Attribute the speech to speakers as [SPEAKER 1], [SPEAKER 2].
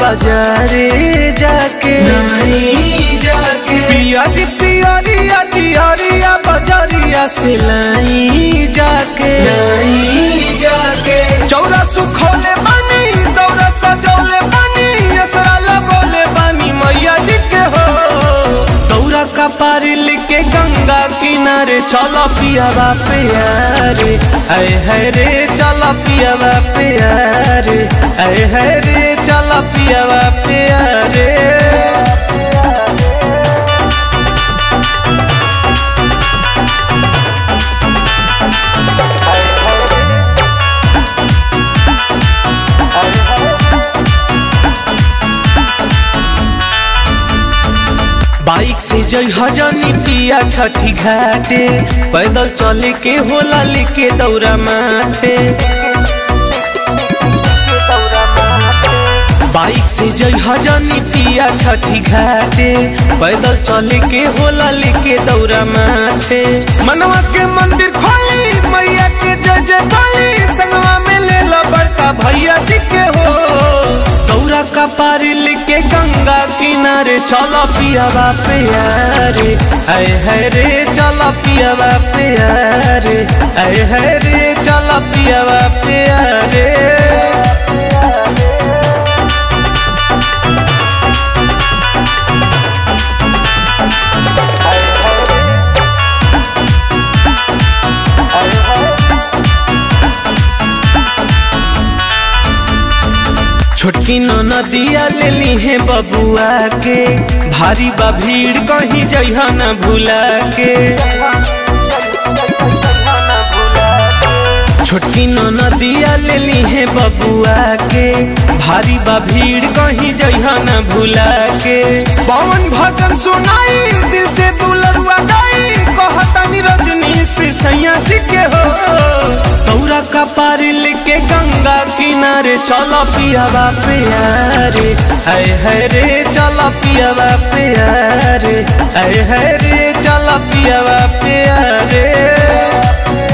[SPEAKER 1] बाजारे जाके
[SPEAKER 2] नहीं जाके
[SPEAKER 1] पिया जी पियरिया दियरिया बजरिया से लाई जाके
[SPEAKER 2] नहीं जाके
[SPEAKER 1] चौरा सुखोले बानी दौरा सजौले बानी असरा लगोले बानी मैया जी के हो दौरा का पारी लिके गंगा किनारे चलो पियावा प्यारे ऐ है रे चलो पियावा प्यारे ऐ है रे चलो पियावा प्यारे बाइक से जई हजनी पिया छठी घाटे पैदल चले के होला लेके दौरा माथे बाइक से जई हजनी पिया छठी घाटे पैदल चले के होला लेके दौरा माथे मनवा के मंदिर खोली मैया के जय जय बोली संगवा में ले लो बड़का भैया जी के हो दौरा का पारी लेके गंगा किनारे चलो पियावा प्यारे ऐ है रे चलो पियावा प्यारे ऐ है रे चलो पियावा प्यारे छोटकी नदिया ले ली है बबुआ के भारी बा भीड़ कहीं जइहा न भूला के छोटकी नदिया ले ली है बबुआ के भारी बा भीड़ कहीं जइहा न भूला के पवन भजन सुनाई दिल से बुलरुआ गाई कहतानी रजनी से सैया जी के हो तौरा का पारी लेके गंगा किनारे चलो पियावा प्यारे ऐ है रे चलो पियावा प्यारे ऐ है रे चलो पियावा प्यारे